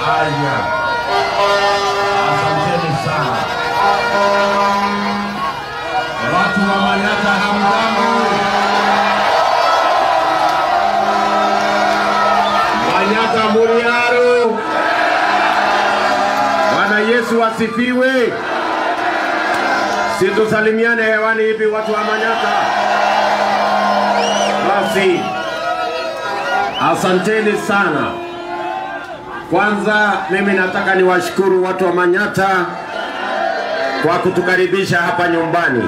Haya, asanteni sana watu wa Manyata, hamjambo? Manyata Muriaro, Bwana Yesu asifiwe. Situsalimiane hewani hivi watu wa Manyata. Basi asanteni sana. Kwanza mimi nataka niwashukuru watu wa Manyata kwa kutukaribisha hapa nyumbani.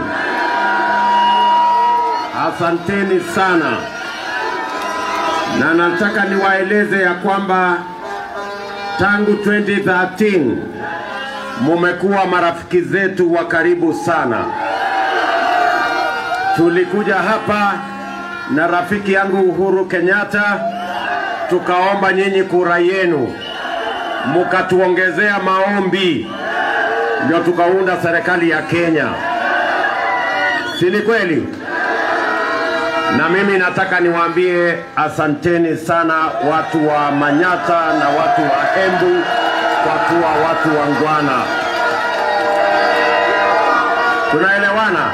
Asanteni sana, na nataka niwaeleze ya kwamba tangu 2013 mumekuwa marafiki zetu wa karibu sana. Tulikuja hapa na rafiki yangu Uhuru Kenyatta, tukaomba nyinyi kura yenu, mukatuongezea maombi, ndio tukaunda serikali ya Kenya. Si ni kweli? Na mimi nataka niwaambie asanteni sana watu wa Manyata na watu wa Embu kwa kuwa watu wangwana. Tunaelewana?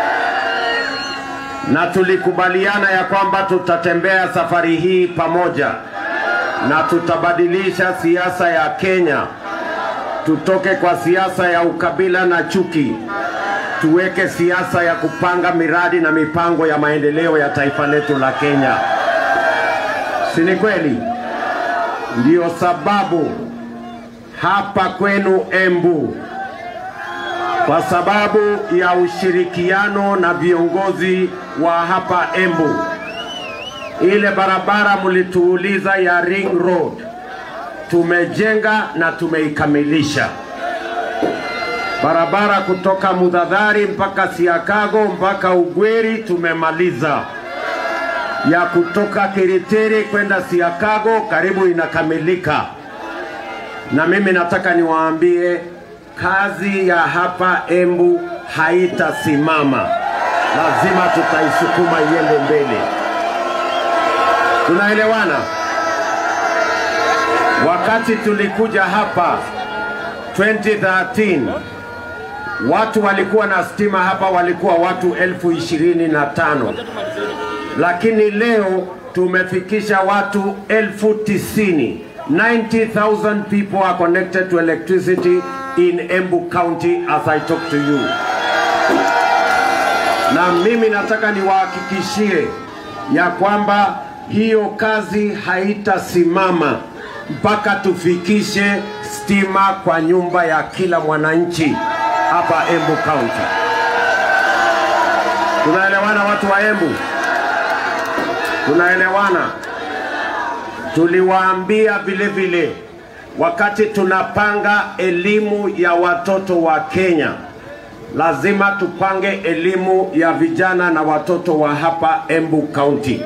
Na tulikubaliana ya kwamba tutatembea safari hii pamoja na tutabadilisha siasa ya Kenya, tutoke kwa siasa ya ukabila na chuki, tuweke siasa ya kupanga miradi na mipango ya maendeleo ya taifa letu la Kenya. Si ni kweli? Ndiyo sababu hapa kwenu Embu, kwa sababu ya ushirikiano na viongozi wa hapa Embu, ile barabara mlituuliza ya Ring Road tumejenga na tumeikamilisha. Barabara kutoka Mudhadhari mpaka Siakago mpaka Ugweri tumemaliza. Ya kutoka Kiritiri kwenda Siakago karibu inakamilika. Na mimi nataka niwaambie kazi ya hapa Embu haitasimama, lazima tutaisukuma iende mbele. Tunaelewana? Wakati tulikuja hapa 2013 watu walikuwa na stima hapa walikuwa watu elfu ishirini na tano lakini leo tumefikisha watu elfu tisini 90,000 people are connected to electricity in Embu County as I talk to you. Na mimi nataka niwahakikishie ya kwamba hiyo kazi haitasimama mpaka tufikishe stima kwa nyumba ya kila mwananchi hapa Embu County. Tunaelewana watu wa Embu? Tunaelewana? Tuliwaambia vile vile wakati tunapanga elimu ya watoto wa Kenya, lazima tupange elimu ya vijana na watoto wa hapa Embu County.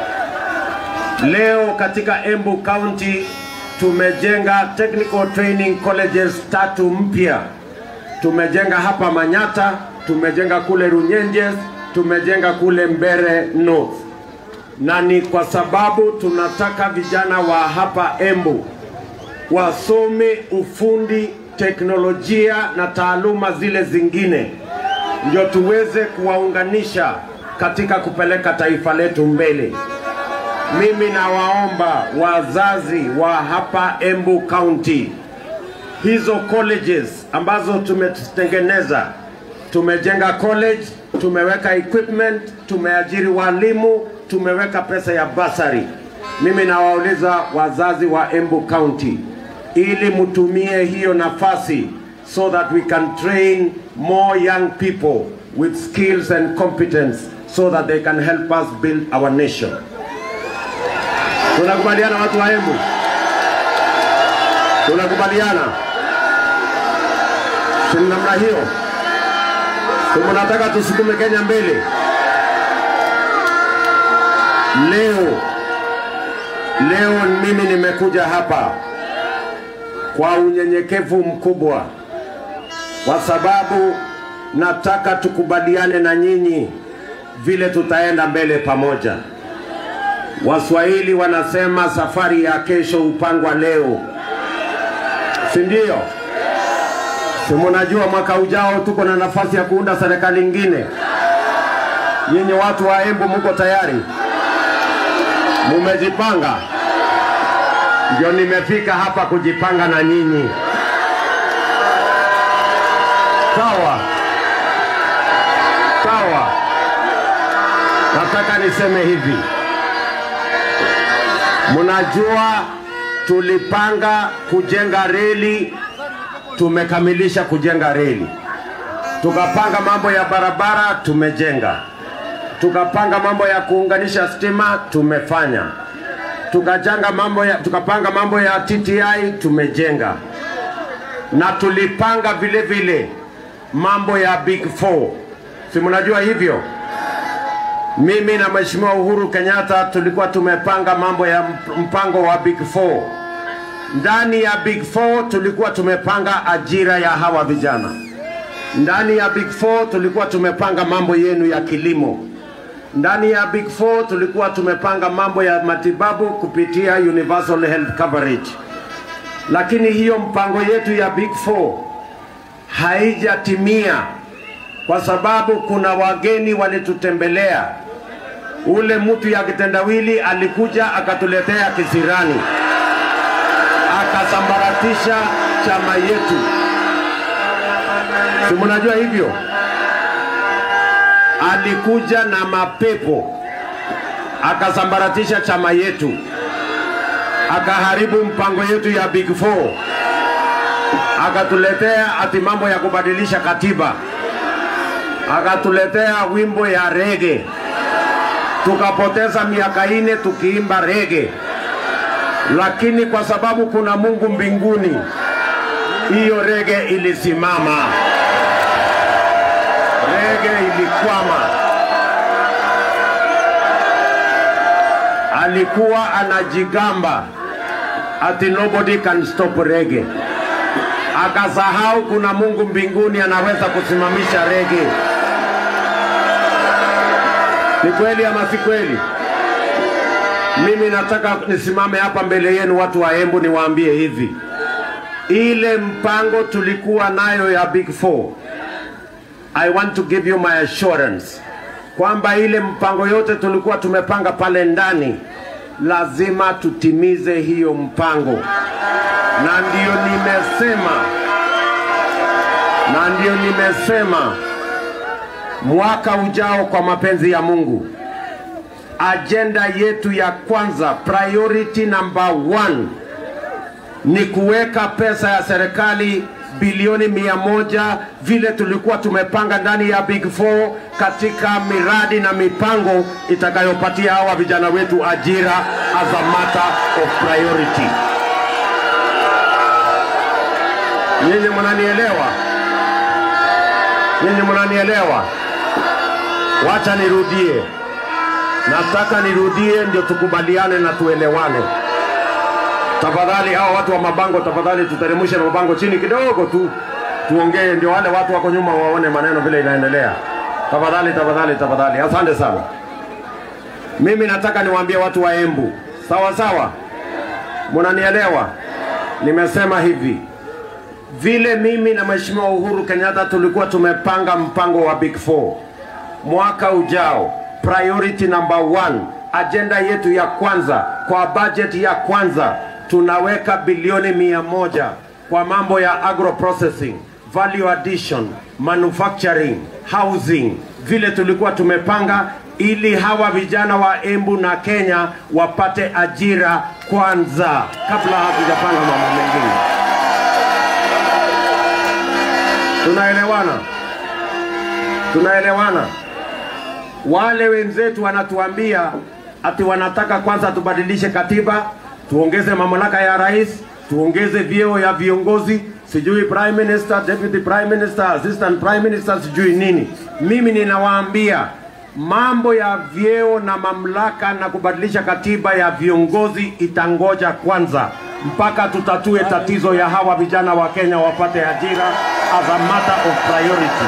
Leo katika Embu County tumejenga technical training colleges tatu mpya. Tumejenga hapa Manyata, tumejenga kule Runyenjes, tumejenga kule Mbere North, na ni kwa sababu tunataka vijana wa hapa Embu wasome ufundi, teknolojia na taaluma zile zingine, ndio tuweze kuwaunganisha katika kupeleka taifa letu mbele. Mimi nawaomba wazazi wa hapa Embu County, hizo colleges ambazo tumetengeneza, tumejenga college, tumeweka equipment, tumeajiri walimu, tumeweka pesa ya basari. Mimi nawauliza wazazi wa Embu County, ili mtumie hiyo nafasi so that we can train more young people with skills and competence so that they can help us build our nation. Tunakubaliana watu wa Embu? Tunakubaliana? Si namna hiyo? Si mnataka tusukume Kenya mbele? Leo leo mimi nimekuja hapa kwa unyenyekevu mkubwa, kwa sababu nataka tukubaliane na nyinyi vile tutaenda mbele pamoja. Waswahili wanasema safari ya kesho hupangwa leo. si ndio? Si mnajua mwaka ujao tuko na nafasi ya kuunda serikali ingine. Nyinyi watu wa Embu muko tayari? Mumejipanga? Ndio nimefika hapa kujipanga na nyinyi. Sawa sawa. Nataka niseme hivi, mnajua tulipanga kujenga reli, tumekamilisha kujenga reli. Tukapanga mambo ya barabara, tumejenga. Tukapanga mambo ya kuunganisha stima, tumefanya. Tukajanga mambo ya, tukapanga mambo ya TTI, tumejenga. Na tulipanga vile vile mambo ya Big Four, si mnajua hivyo? Mimi na Mheshimiwa Uhuru Kenyatta tulikuwa tumepanga mambo ya mp- mpango wa Big Four. Ndani ya Big Four tulikuwa tumepanga ajira ya hawa vijana. Ndani ya Big Four tulikuwa tumepanga mambo yenu ya kilimo. Ndani ya Big Four tulikuwa tumepanga mambo ya matibabu kupitia universal health coverage. Lakini hiyo mpango yetu ya Big Four haijatimia kwa sababu kuna wageni walitutembelea. Ule mtu ya kitendawili alikuja akatuletea kisirani, akasambaratisha chama yetu. Si mnajua hivyo? Alikuja na mapepo akasambaratisha chama yetu, akaharibu mpango yetu ya Big Four, akatuletea ati mambo ya kubadilisha katiba akatuletea wimbo ya rege, tukapoteza miaka ine tukiimba rege, lakini kwa sababu kuna Mungu mbinguni, hiyo rege ilisimama, rege ilikwama. Alikuwa anajigamba ati nobody can stop rege, akasahau kuna Mungu mbinguni anaweza kusimamisha rege. Ni kweli ama si kweli? Mimi nataka nisimame hapa mbele yenu watu wa Embu niwaambie hivi, ile mpango tulikuwa nayo ya Big Four, I want to give you my assurance kwamba ile mpango yote tulikuwa tumepanga pale ndani, lazima tutimize hiyo mpango, na ndio nimesema, na ndio nimesema mwaka ujao kwa mapenzi ya Mungu, ajenda yetu ya kwanza, priority number one ni kuweka pesa ya serikali bilioni mia moja vile tulikuwa tumepanga ndani ya Big Four katika miradi na mipango itakayopatia hawa vijana wetu ajira as a matter of priority. Nyinyi mnanielewa? Nyinyi mnanielewa? Wacha nirudie, nataka nirudie ndio tukubaliane na tuelewane. Tafadhali hao watu wa mabango, tafadhali tuteremshe mabango chini kidogo tu, tuongee, ndio wale watu wako nyuma waone maneno vile inaendelea. Tafadhali, tafadhali, tafadhali. Asante sana. Mimi nataka niwaambie watu wa Embu, sawa sawa, mnanielewa? Nimesema hivi vile mimi na Mheshimiwa Uhuru Kenyatta tulikuwa tumepanga mpango wa Big Four mwaka ujao, priority number one, ajenda yetu ya kwanza kwa budget ya kwanza tunaweka bilioni mia moja kwa mambo ya agro processing, value addition, manufacturing, housing, vile tulikuwa tumepanga ili hawa vijana wa Embu na Kenya wapate ajira kwanza kabla hatujapanga mambo mengine. Tunaelewana? Tunaelewana? Wale wenzetu wanatuambia ati wanataka kwanza tubadilishe katiba, tuongeze mamlaka ya rais, tuongeze vyeo ya viongozi, sijui prime minister, deputy prime minister, assistant prime minister, sijui nini. Mimi ninawaambia mambo ya vyeo na mamlaka na kubadilisha katiba ya viongozi itangoja kwanza mpaka tutatue tatizo ya hawa vijana wa Kenya wapate ajira as a matter of priority.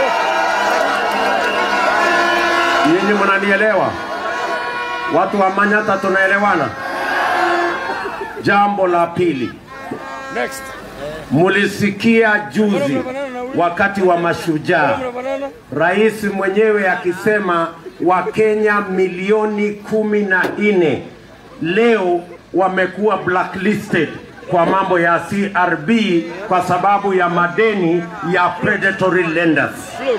Nyinyi mnanielewa? Watu wa Manyata tunaelewana? Jambo la pili, Next. mulisikia juzi wakati wa mashujaa rais mwenyewe akisema Wakenya milioni kumi na nne leo wamekuwa blacklisted kwa mambo ya CRB kwa sababu ya madeni ya predatory lenders.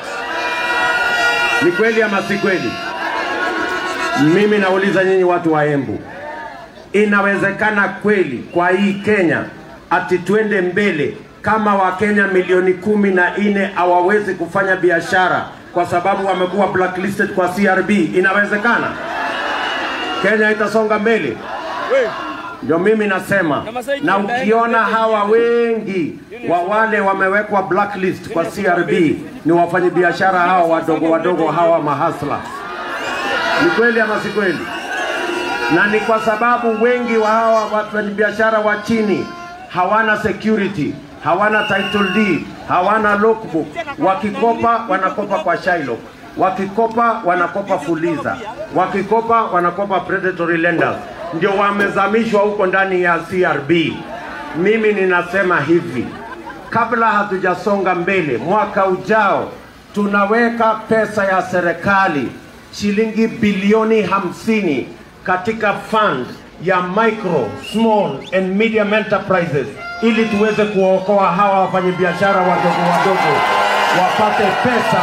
Ni kweli ama si kweli? Mimi nauliza nyinyi watu wa Embu, inawezekana kweli kwa hii Kenya ati twende mbele kama Wakenya milioni kumi na nne hawawezi kufanya biashara kwa sababu wamekuwa blacklisted kwa CRB? Inawezekana Kenya itasonga mbele? Ndio mimi nasema, na ukiona hawa wengi wa wale wamewekwa blacklist kwa CRB ni wafanyabiashara hawa wadogo wadogo hawa mahasla. Ni kweli ama si kweli? Na ni kwa sababu wengi wa hawa wafanyabiashara wa chini hawana security, hawana title deed, hawana logbook. Wakikopa wanakopa kwa Shylock, wakikopa wanakopa Fuliza, wakikopa wanakopa predatory lenders, ndio wamezamishwa huko ndani ya CRB. Mimi ninasema hivi, kabla hatujasonga mbele, mwaka ujao tunaweka pesa ya serikali shilingi bilioni hamsini katika fund ya micro, small and medium enterprises ili tuweze kuokoa hawa wafanyabiashara wadogo wadogo wapate pesa.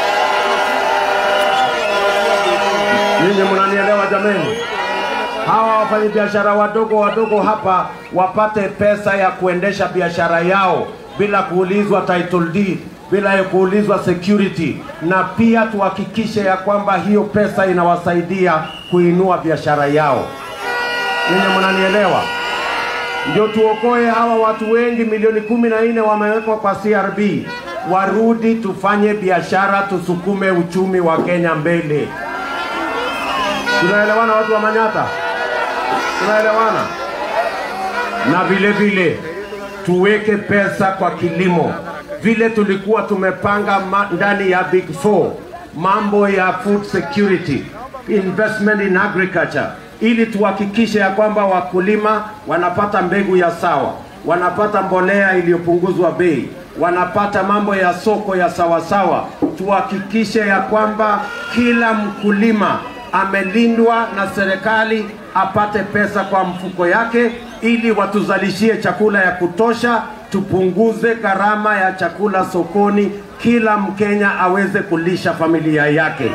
Ninyi mnanielewa jameni? Hawa wafanyabiashara wadogo wadogo hapa wapate pesa ya kuendesha biashara yao bila kuulizwa title deed, bila ya kuulizwa security, na pia tuhakikishe ya kwamba hiyo pesa inawasaidia kuinua biashara yao. Ninyi mnanielewa? Ndio tuokoe hawa watu wengi, milioni kumi na nne wamewekwa kwa CRB, warudi tufanye biashara, tusukume uchumi wa Kenya mbele. Tunaelewana watu wa Manyata? Tunaelewana? Na vile vile tuweke pesa kwa kilimo, vile tulikuwa tumepanga ma- ndani ya Big Four, mambo ya food security, investment in agriculture, ili tuhakikishe ya kwamba wakulima wanapata mbegu ya sawa, wanapata mbolea iliyopunguzwa bei, wanapata mambo ya soko ya sawasawa. Tuhakikishe ya kwamba kila mkulima amelindwa na serikali apate pesa kwa mfuko yake ili watuzalishie chakula ya kutosha, tupunguze gharama ya chakula sokoni, kila Mkenya aweze kulisha familia yake.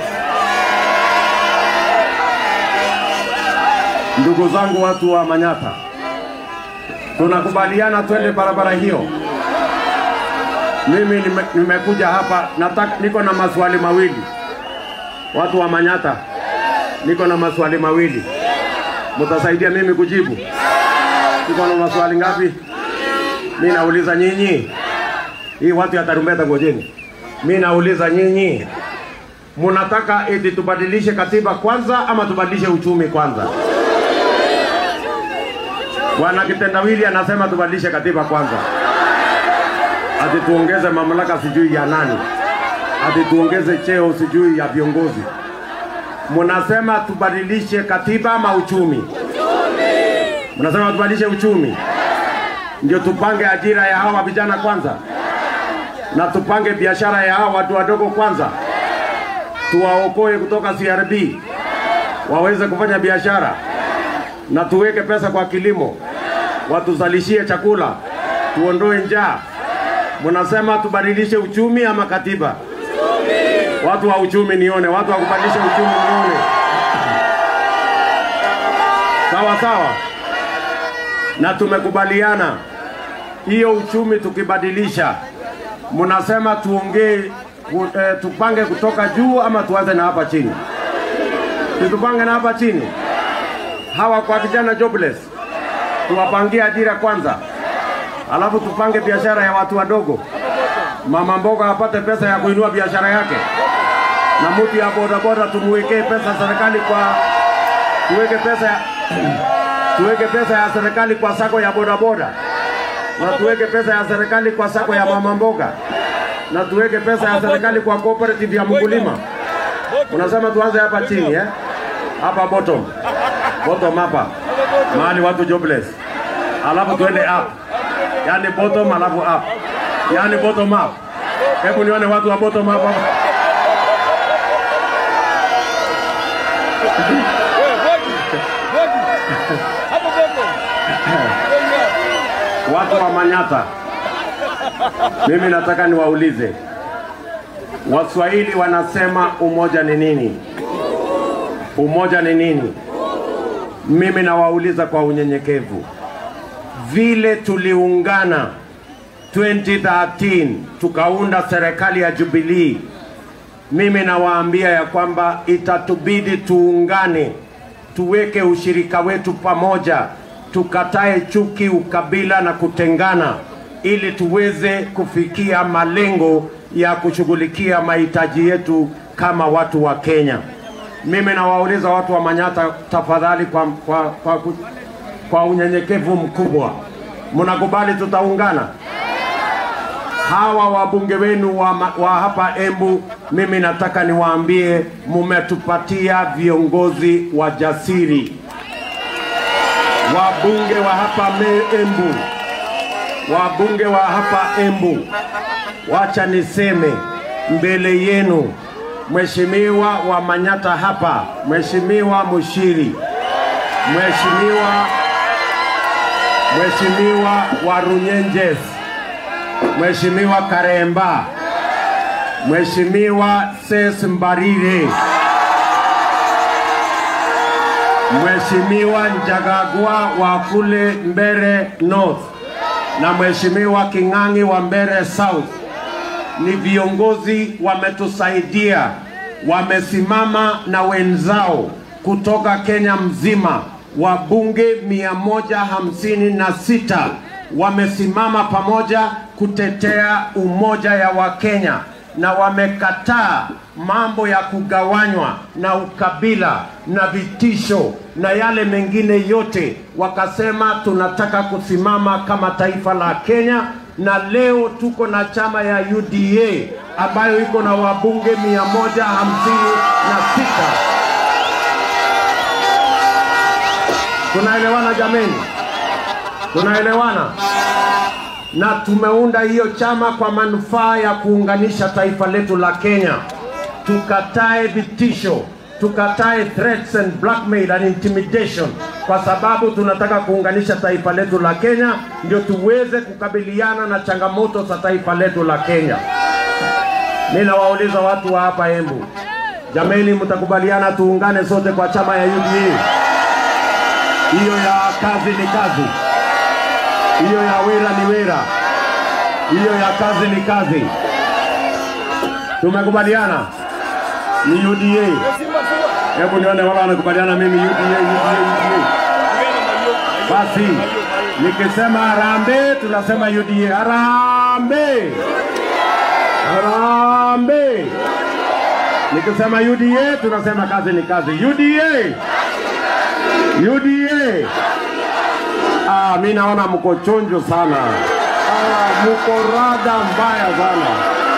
Ndugu zangu watu wa Manyata, tunakubaliana twende barabara hiyo. Mimi nime, nimekuja hapa nataka, niko na maswali mawili. Watu wa Manyata, niko na maswali mawili, mtasaidia mimi kujibu? Niko na maswali ngapi? Mi nauliza nyinyi, hii watu ya tarumbeta, ngojeni. Mi nauliza nyinyi, munataka eti tubadilishe katiba kwanza ama tubadilishe uchumi kwanza? Bwana Kitendawili anasema tubadilishe katiba kwanza, ati tuongeze mamlaka sijui ya nani, ati tuongeze cheo sijui ya viongozi. Munasema tubadilishe katiba ama uchumi? Mnasema tubadilishe uchumi, ndio tupange ajira ya hawa vijana kwanza, na tupange biashara ya hawa watu wadogo kwanza, tuwaokoe kutoka CRB waweze kufanya biashara, na tuweke pesa kwa kilimo, watuzalishie chakula, tuondoe njaa. Mnasema tubadilishe uchumi ama katiba? Watu wa uchumi nione, watu wa kubadilisha uchumi nione. Sawa sawa, na tumekubaliana hiyo uchumi tukibadilisha, mnasema tuongee ku- eh, tupange kutoka juu ama tuanze na hapa chini? Tutupange na hapa chini, hawa kwa vijana jobless tuwapangie ajira kwanza, alafu tupange biashara ya watu wadogo. Mama mboga apate pesa ya kuinua biashara yake, na mtu ya bodaboda tumuwekee pesa serikali kwa tuweke pesa ya, tuweke pesa ya serikali kwa sako ya bodaboda, na tuweke pesa ya serikali kwa sako ya mama mboga, na tuweke pesa ya serikali kwa cooperative ya mkulima. Unasema tuanze hapa chini eh? Hapa bottom. Bottom hapa. Mahali watu jobless. Alafu tuende up. yani bottom alafu up, yani bottom up. Hebu nione watu wa bottom up hapa. Watu wa Manyata, mimi nataka niwaulize, Waswahili wanasema umoja ni nini? Umoja ni nini? Mimi nawauliza kwa unyenyekevu, vile tuliungana 2013 tukaunda serikali ya Jubilee, mimi nawaambia ya kwamba itatubidi tuungane, tuweke ushirika wetu pamoja, tukatae chuki, ukabila na kutengana, ili tuweze kufikia malengo ya kushughulikia mahitaji yetu kama watu wa Kenya. Mimi nawauliza watu wa Manyata, tafadhali, kwa, kwa, kwa, kwa, kwa unyenyekevu mkubwa, mnakubali tutaungana? hawa wabunge wenu wa, ma- wa hapa Embu, mimi nataka niwaambie, mumetupatia viongozi wajasiri, wabunge wa hapa me Embu, wabunge wa hapa Embu. Wacha niseme mbele yenu, mheshimiwa wa Manyata hapa, mheshimiwa Mushiri, mheshimiwa mheshimiwa wa Runyenjes, Mheshimiwa Karemba, Mheshimiwa Ses Mbarire, Mheshimiwa Njagagwa wa kule Mbere North na Mheshimiwa King'ang'i wa Mbere South ni viongozi wametusaidia, wamesimama na wenzao kutoka Kenya mzima, wabunge mia moja hamsini na sita wamesimama pamoja kutetea umoja ya Wakenya na wamekataa mambo ya kugawanywa na ukabila na vitisho na yale mengine yote, wakasema tunataka kusimama kama taifa la Kenya, na leo tuko na chama ya UDA ambayo iko na wabunge mia moja hamsini na sita. Tunaelewana jameni? Tunaelewana? na tumeunda hiyo chama kwa manufaa ya kuunganisha taifa letu la Kenya. Tukatae vitisho, tukatae threats and blackmail and intimidation, kwa sababu tunataka kuunganisha taifa letu la Kenya, ndio tuweze kukabiliana na changamoto za taifa letu la Kenya. Mimi nawauliza watu wa hapa Embu, jameni, mtakubaliana tuungane sote kwa chama ya UDA? Hiyo ya kazi ni kazi hiyo ya wera ni wera, hiyo ya kazi ni kazi. Tumekubaliana ni UDA. Hebu nione wala wanakubaliana mimi UDA, UDA, UDA. Basi nikisema harambee, tunasema UDA. Harambee, harambee. Nikisema UDA, tunasema kazi ni kazi. UDA, UDA. Ah, mi naona mko chonjo sana. Ah, mko rada mbaya sana.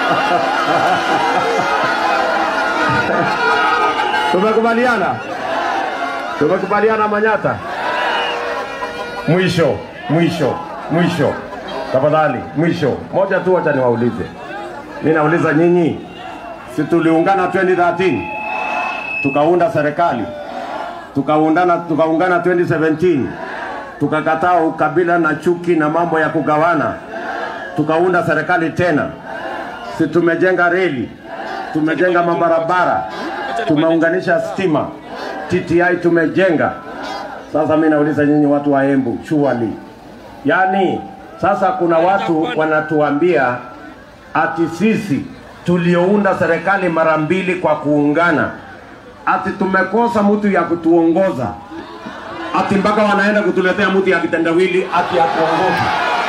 Tumekubaliana, tumekubaliana Manyata. Mwisho, mwisho, mwisho, tafadhali, mwisho moja tu, wacha niwaulize. Mi nauliza nyinyi, si tuliungana 2013 tukaunda serikali tukaundana tukaungana 2017 tukakataa ukabila na chuki na mambo ya kugawana, tukaunda serikali tena. Si tumejenga reli, tumejenga mabarabara, tumeunganisha stima, TTI tumejenga. Sasa mimi nauliza nyinyi watu wa Embu, surely, yaani sasa kuna watu wanatuambia ati sisi tuliounda serikali mara mbili kwa kuungana, ati tumekosa mtu ya kutuongoza ati mpaka wanaenda kutuletea mtu ya kitendawili ati atuongoze.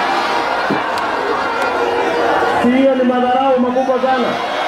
Si hiyo ni madharau makubwa sana?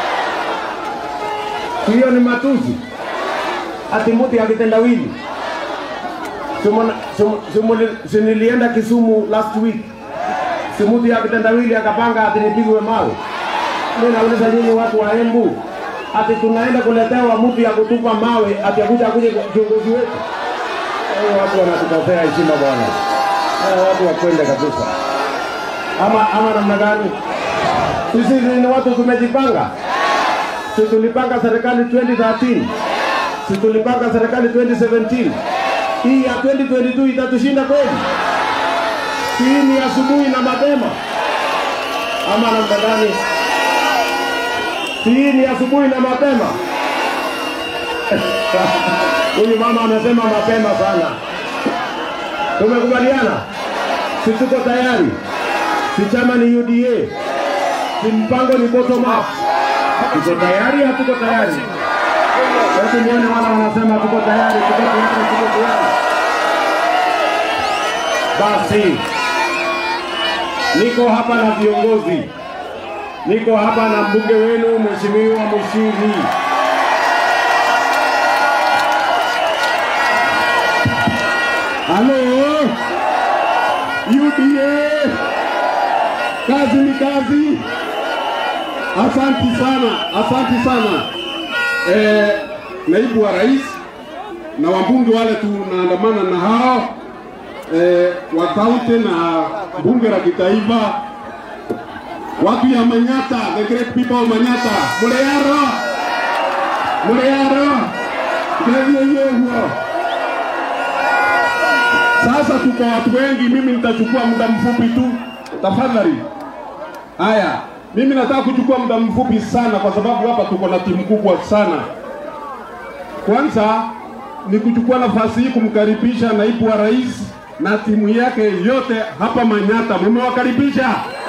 Si hiyo ni matusi? Ati mtu ya kitendawili Simona- simu- simu- si nilienda Kisumu last week, si mtu ya kitendawili akapanga ati nipigwe mawe. Mimi nauliza nyinyi watu wa Embu, ati tunaenda kuletewa mtu ya kutupa mawe ati akuja akuje kiongozi wetu? Hao watu wanatukosea heshima bwana. Hao watu wakwende kabisa. ama ama namna gani? Sisi ni watu tumejipanga, si tulipanga serikali 2013, si tulipanga serikali 2017. Hii ya 2022 itatushinda kweli? Si hii ni asubuhi na mapema ama namna gani? Si hii ni asubuhi na mapema? Huyu mama amesema mapema sana. Tumekubaliana, si tuko tayari, si chama ni UDA, si mpango ni bottom up. Tuko tayari, hatuko tayari? Hebu nione wala wanasema tuko tayari, tuko tayari, tuko tayari. Basi niko hapa na viongozi, niko hapa na mbunge wenu Mheshimiwa Mushiri. Halo, UDA, kazi ni kazi. Asanti sana, asanti sana eh, naibu wa rais na wabunge wale tunaandamana na hao eh, wa kaunti na bunge la kitaifa, watu ya Manyata, the great people of Manyata, muleyaro muleyaro gethieyehuo sasa tuko watu wengi, mimi nitachukua muda mfupi tu, tafadhali. Haya, mimi nataka kuchukua muda mfupi sana, kwa sababu hapa tuko na timu kubwa sana. Kwanza ni kuchukua nafasi hii kumkaribisha naibu wa rais na timu yake yote hapa Manyata. Mumewakaribisha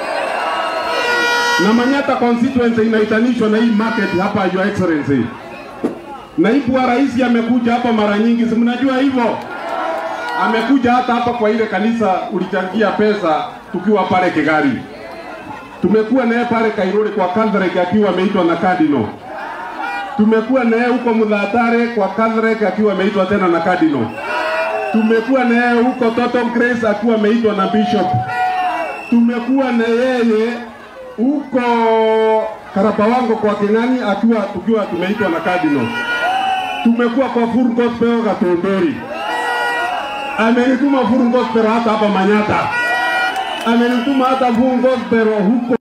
na Manyata constituency inaitanishwa na hii market hapa, Your Excellency. Naibu wa rais amekuja hapa mara nyingi, si mnajua hivyo amekuja hata hapa kwa ile kanisa ulichangia pesa tukiwa pale Kigari. Tumekuwa naye pale Kairore kwa Catholic akiwa ameitwa na Cardinal. Tumekuwa naye huko Mudhatare kwa Catholic akiwa ameitwa tena na Cardinal. Tumekuwa naye huko Total Grace akiwa ameitwa na Bishop. Tumekuwa na yeye huko Karabawango kwa King'ani akiwa tukiwa tumeitwa na Cardinal. Tumekuwa kwa Full Gospel Gatondori amenituma Full Gospel hata hapa Manyata, amenituma hata Full Gospel huko